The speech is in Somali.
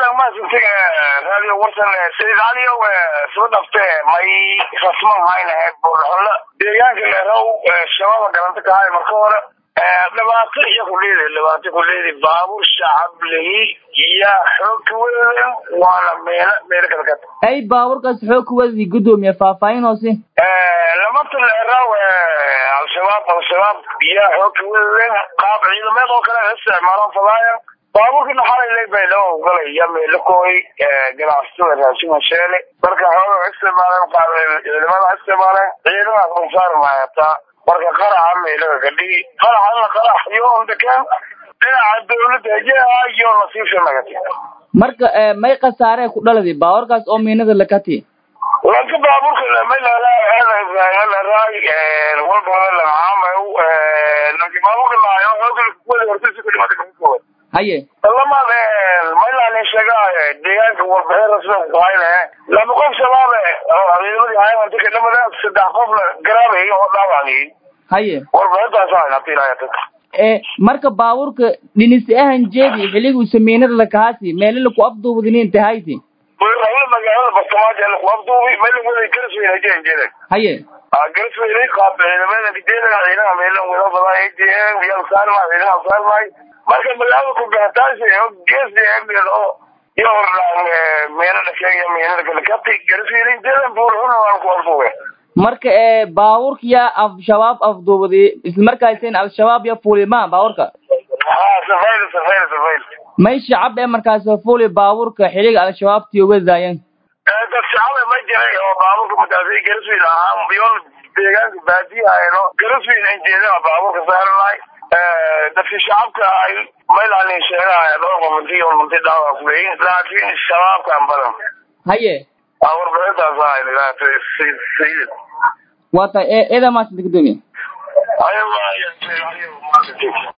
eedan maasintiga radio warsan sayid caliyow soo dhafte may rasman haynahe buurxulo deegaanka leerow shabaaba galanta kahay marka hore dhibaato iyo kuleedi dhibaato kuleedi baabuur shacab lehi iyo xoog weyn waana meelo meelo kala gata ay baabuurkaas xoog kuwadii gudoomiye faahfaahin hoose lamata leerow al-shabaab al-shabaab iyo xoog weyn qaab ciidameed oo kale isticmaalaan fadaayan baabuurkina xalay leybay loo ogolaya meelakooy ganacsatada raashin hasheele marka xooga isticmaaleen qaab ciidamada isticmaaleen ciidamaas unsaarmahataa marka qaraxa meelaga gadhigi qaraxana qarax iyo ondekaan dhinaca dawladda hejeha iyo nasiibsha nagati marka may khasaaree ku dhaladi baabuurkaas oo miinada lakati lanka baabuurka may laraay walbaa lamaamaw lanki baabuurka laayo xooga kuwada hortasi ku dhimata kukood haye lamaad maylaan sheegaa deegaanka warbixin rasmi ku hayne laba qof shabaabe ciidamadii hayamanti ka dhamada saddex qofna garaabay oo dhaawacayay haye warbixintaas hayna tilaayata ee marka baabuurka dhinisi ahan jeedi xilligu samiinada lakahaasi meelo laku afduubadinin tahayti wala magaalada bastamaaja laku afduubi meel wada garsweyn hajeen jeedan haye garsweyn qaab ciidamada gideeda ciidamaha meelo wada badan ATM iyo saarma ciidamaha saarmay marka magaalada ku gaataasi oo gees deegaankeeda oo iyo hordhaan meelo dhasheeya meelo kale kati garsweyn jeedan buurxuna waan ku afduube marka ee baabuurka yaa al-shabaab afduubaday islamarkaasina al-shabaab ya fuulima baabuurka ha safayl safayl safayl may shacab ee markaas fuuli baabuurka xiliga al-shabaabtii uga daayan dad shacab ma jiray oo baabuurka madaasay garsweyn ahaa biyool deegaanka baadiyahaeno garsweyn aan jeedana baabuurka saaranahay dadki shacabka ay maylaan sheegahay dhowr qofanti oo munti dhaawac kuleeyihin laakiin shabaabkaan badan haye warbixintaas ahay sayid waa tahay ee eeda maasanta gudoomiye ayo